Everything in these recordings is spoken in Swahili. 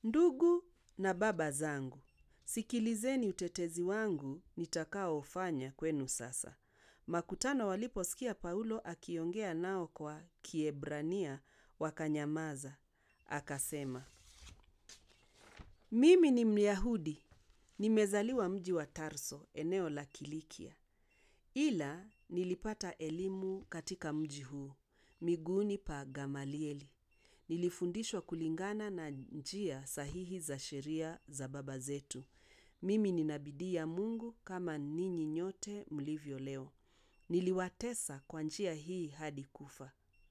Ndugu na baba zangu, sikilizeni utetezi wangu nitakaofanya kwenu sasa. Makutano waliposikia Paulo akiongea nao kwa Kiebrania wakanyamaza. Akasema, mimi ni Myahudi, nimezaliwa mji wa Tarso, eneo la Kilikia. Ila nilipata elimu katika mji huu, miguuni pa Gamalieli. Nilifundishwa kulingana na njia sahihi za sheria za baba zetu. Mimi nina bidii ya Mungu kama ninyi nyote mlivyo leo. Niliwatesa kwa njia hii hadi kufa.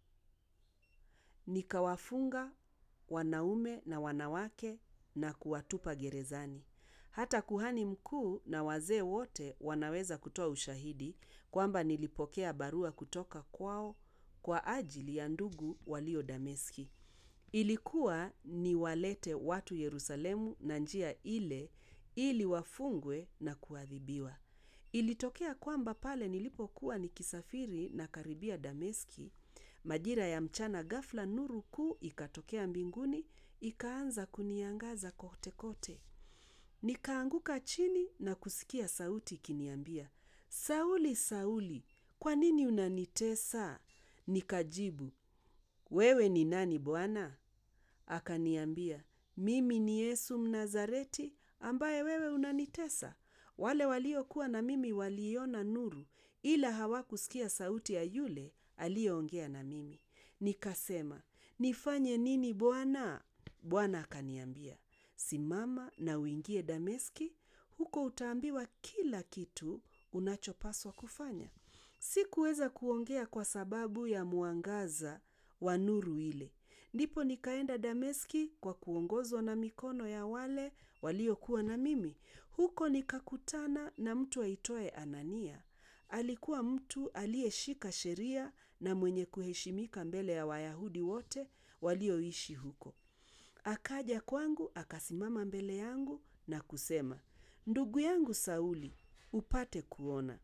Nikawafunga wanaume na wanawake na kuwatupa gerezani. Hata kuhani mkuu na wazee wote wanaweza kutoa ushahidi kwamba nilipokea barua kutoka kwao kwa ajili ya ndugu walio Dameski. Ilikuwa niwalete watu Yerusalemu na njia ile ili wafungwe na kuadhibiwa. Ilitokea kwamba pale nilipokuwa nikisafiri nakaribia Dameski, majira ya mchana ghafla nuru kuu ikatokea mbinguni, ikaanza kuniangaza kote kote. Nikaanguka chini na kusikia sauti ikiniambia, Sauli, Sauli, kwa nini unanitesa? Nikajibu, wewe ni nani Bwana? Akaniambia, mimi ni Yesu Mnazareti ambaye wewe unanitesa. Wale waliokuwa na mimi waliiona nuru, ila hawakusikia sauti ya yule aliyeongea na mimi. Nikasema, nifanye nini Bwana? Bwana akaniambia, simama na uingie Dameski, huko utaambiwa kila kitu unachopaswa kufanya. Sikuweza kuongea kwa sababu ya mwangaza wa nuru ile. Ndipo nikaenda Dameski kwa kuongozwa na mikono ya wale waliokuwa na mimi. Huko nikakutana na mtu aitwaye Anania. Alikuwa mtu aliyeshika sheria na mwenye kuheshimika mbele ya Wayahudi wote walioishi huko. Akaja kwangu, akasimama mbele yangu na kusema, ndugu yangu Sauli, upate kuona.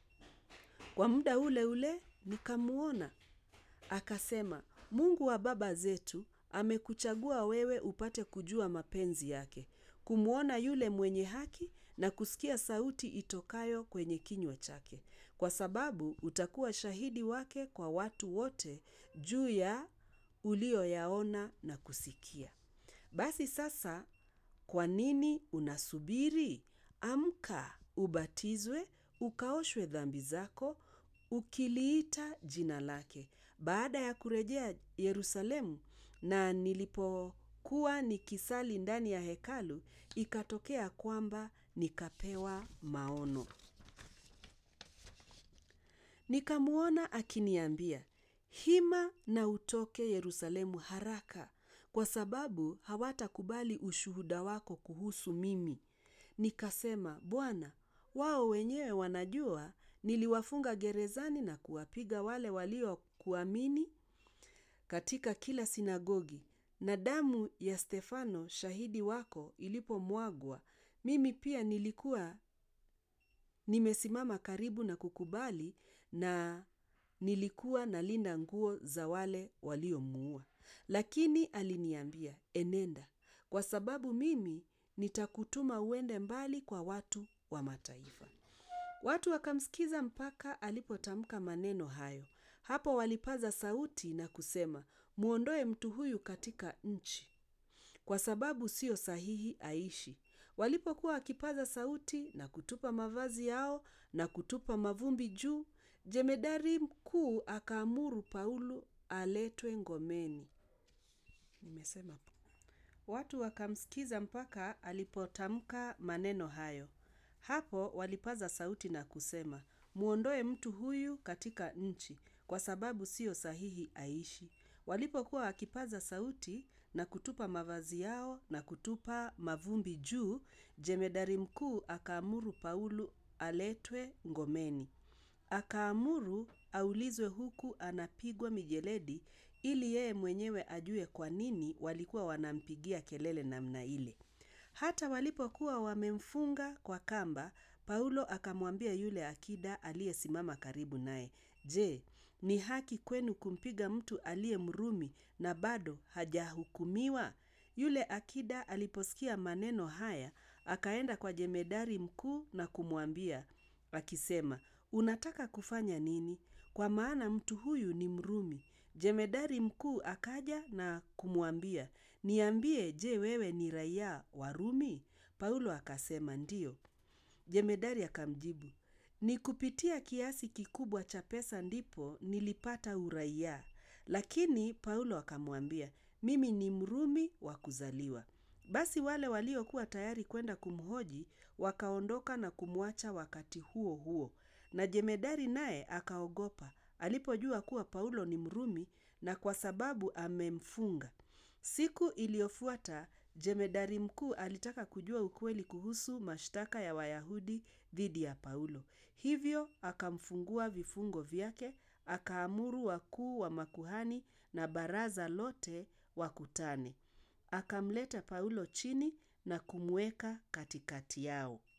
Kwa muda ule ule nikamuona. Akasema, Mungu wa baba zetu amekuchagua wewe upate kujua mapenzi yake, kumwona yule mwenye haki na kusikia sauti itokayo kwenye kinywa chake, kwa sababu utakuwa shahidi wake kwa watu wote juu ya ulioyaona na kusikia. Basi sasa, kwa nini unasubiri? Amka, ubatizwe, ukaoshwe dhambi zako, ukiliita jina lake. Baada ya kurejea Yerusalemu na nilipokuwa nikisali ndani ya hekalu, ikatokea kwamba nikapewa maono. Nikamwona akiniambia, hima na utoke Yerusalemu haraka, kwa sababu hawatakubali ushuhuda wako kuhusu mimi. Nikasema, Bwana, wao wenyewe wanajua niliwafunga gerezani na kuwapiga wale waliokuamini katika kila sinagogi. Na damu ya Stefano shahidi wako ilipomwagwa, mimi pia nilikuwa nimesimama karibu na kukubali na nilikuwa nalinda nguo za wale waliomuua. Lakini aliniambia, enenda, kwa sababu mimi nitakutuma uende mbali kwa watu wa mataifa. Watu wakamsikiza mpaka alipotamka maneno hayo. Hapo walipaza sauti na kusema, mwondoe mtu huyu katika nchi, kwa sababu sio sahihi aishi. Walipokuwa wakipaza sauti na kutupa mavazi yao na kutupa mavumbi juu, jemedari mkuu akaamuru Paulo aletwe ngomeni. Nimesema watu wakamsikiza mpaka alipotamka maneno hayo. Hapo walipaza sauti na kusema, mwondoe mtu huyu katika nchi, kwa sababu sio sahihi aishi. Walipokuwa wakipaza sauti na kutupa mavazi yao na kutupa mavumbi juu, jemedari mkuu akaamuru Paulo aletwe ngomeni. Akaamuru aulizwe huku anapigwa mijeledi ili yeye mwenyewe ajue kwa nini walikuwa wanampigia kelele namna ile. Hata walipokuwa wamemfunga kwa kamba, Paulo akamwambia yule akida aliyesimama karibu naye, Je, ni haki kwenu kumpiga mtu aliye Mrumi na bado hajahukumiwa? Yule akida aliposikia maneno haya, akaenda kwa jemedari mkuu na kumwambia, akisema, unataka kufanya nini? Kwa maana mtu huyu ni Mrumi. Jemedari mkuu akaja na kumwambia, niambie, je, wewe ni raia wa Rumi? Paulo akasema, ndiyo. Jemedari akamjibu, ni kupitia kiasi kikubwa cha pesa ndipo nilipata uraia. Lakini Paulo akamwambia, mimi ni Mrumi wa kuzaliwa. Basi wale waliokuwa tayari kwenda kumhoji wakaondoka na kumwacha wakati huo huo. Na jemedari naye akaogopa alipojua kuwa Paulo ni Mrumi na kwa sababu amemfunga. Siku iliyofuata jemedari mkuu alitaka kujua ukweli kuhusu mashtaka ya Wayahudi dhidi ya Paulo. Hivyo akamfungua vifungo vyake, akaamuru wakuu wa makuhani na baraza lote wakutane. Akamleta Paulo chini na kumweka katikati yao.